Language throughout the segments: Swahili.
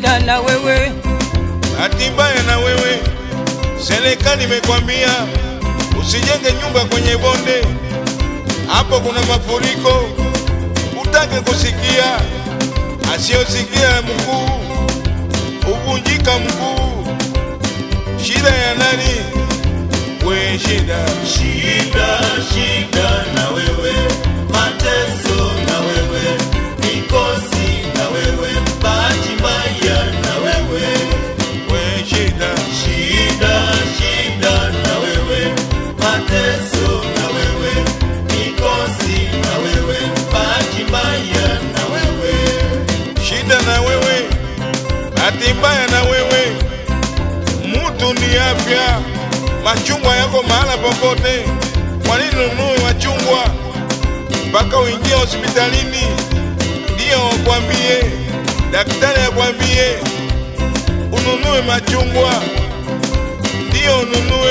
shida na wewe Bahati mbaya na wewe, serikali imekwambia usijenge nyumba kwenye bonde, hapo kuna mafuriko. Utake kusikia, asiyosikia mguu huvunjika mguu. Shida ya nani? We shida, Shida, shida na wewe, mateso na wewe, mikosi na wewe, bahati mbaya na wewe. we shida, Shida, shida na wewe, mateso na wewe, mikosi na wewe, bahati mbaya na wewe. shida na wewe, bahati mbaya na wewe. Mutu ni afya, machungwa yako mahala popote. Kwa nini ununue machungwa mpaka uingie hospitalini ndiyo wakwambie, daktari akwambie ununue machungwa ndiyo ununue?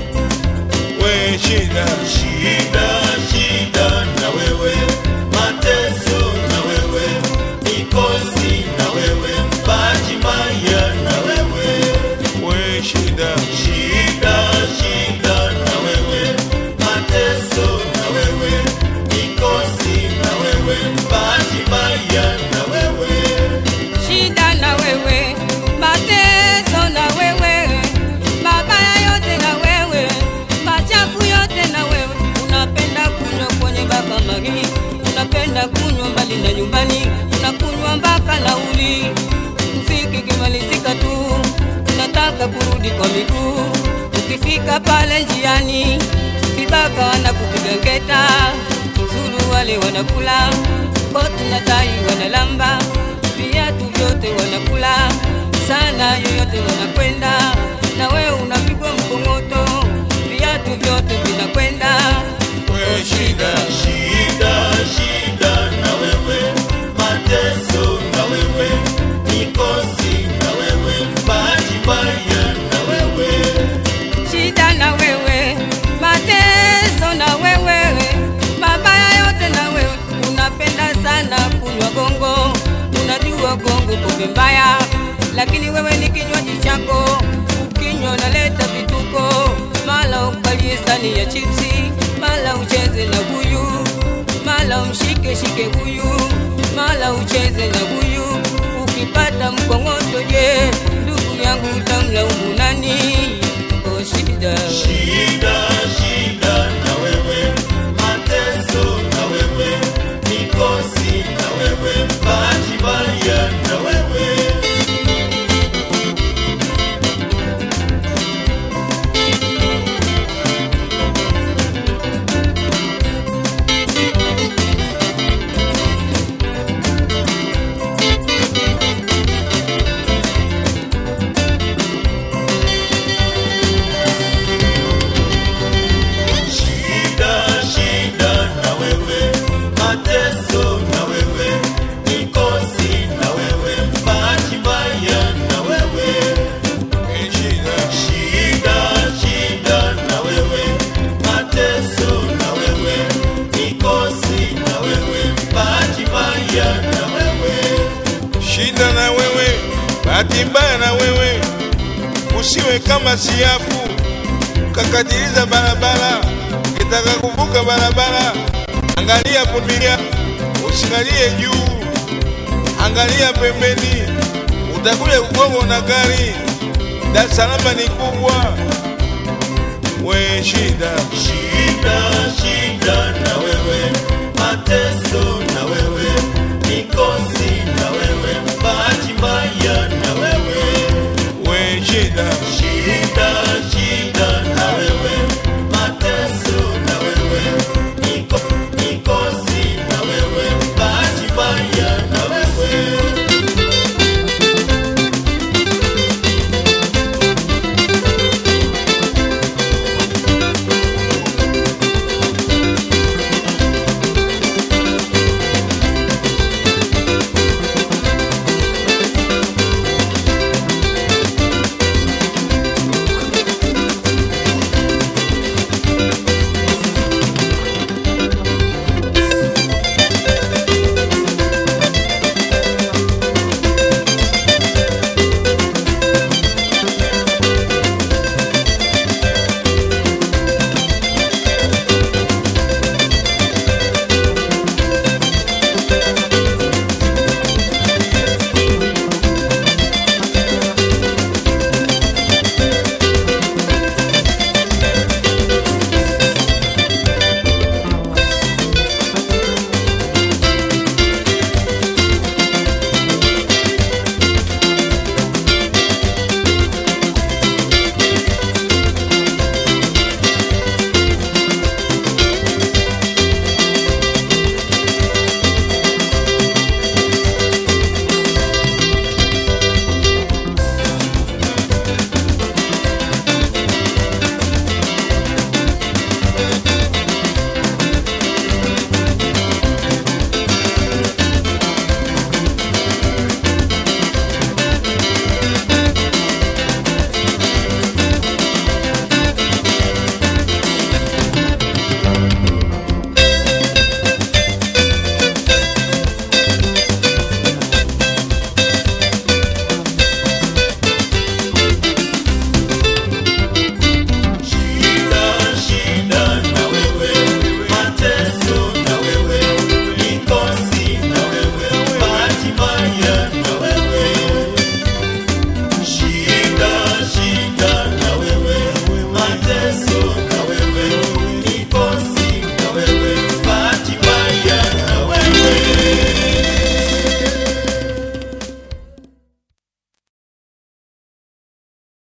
We shida, Shida, shida na wewe, mateso na wewe, mikosi na wewe, bahati mbaya na wewe. we shida, Shida, shida na wewe, mateso na wewe, mikosi na wewe, bahati mbaya na wewe. shida na wewe mateso na wewe mabaya yote na wewe machafu yote na wewe unapenda kunywa kwenye bakamari unapenda kunywa mbali na nyumbani unakunywa mpaka nauli mziki kimalizika tu unataka kurudi kwa miguu ukifika pale njiani vibaka wanakupiga ngeta zuru wale wanakula koti na tai wanalamba viatu vyote wanakula sana yoyote wanakwenda na wewe unapigwa mkongoto viatu vyote vinakwenda we shida, Shida, shida na wewe, mateso na wewe, mikosi na wewe, bahati mbaya na wewe. shida na wewe mateso na wewe mabaya yote na wewe unapenda sana kunywa gongo unajua gongo pombe mbaya lakini wewe ni kinywaji chako ukinywa unaleta vituko mala ukalie sani ya chipsi mala ucheze na huyu mala umshike shike huyu mala ucheze na huyu ukipata mkongoto je ndugu yangu utamlaumu nani oh shida Shida, shida na wewe, mateso na wewe, mikosi na wewe, bahati mbaya na wewe. Shida, shida na wewe, mateso na wewe, mikosi na wewe, bahati mbaya na wewe. we shida, Shida, shida na wewe, mateso na wewe, mikosi na wewe, bahati mbaya na wewe. shida na wewe, bahati mbaya na wewe. Usiwe kama siafu ukakatiliza barabara, ukitaka kuvuka barabara, angalia kulia, usiangalie juu, angalia pembeni, utakuja kugongwa na gari. Dar es Salaam ni kubwa, we shida, Shida, shida na wewe, mateso na wewe, mikosi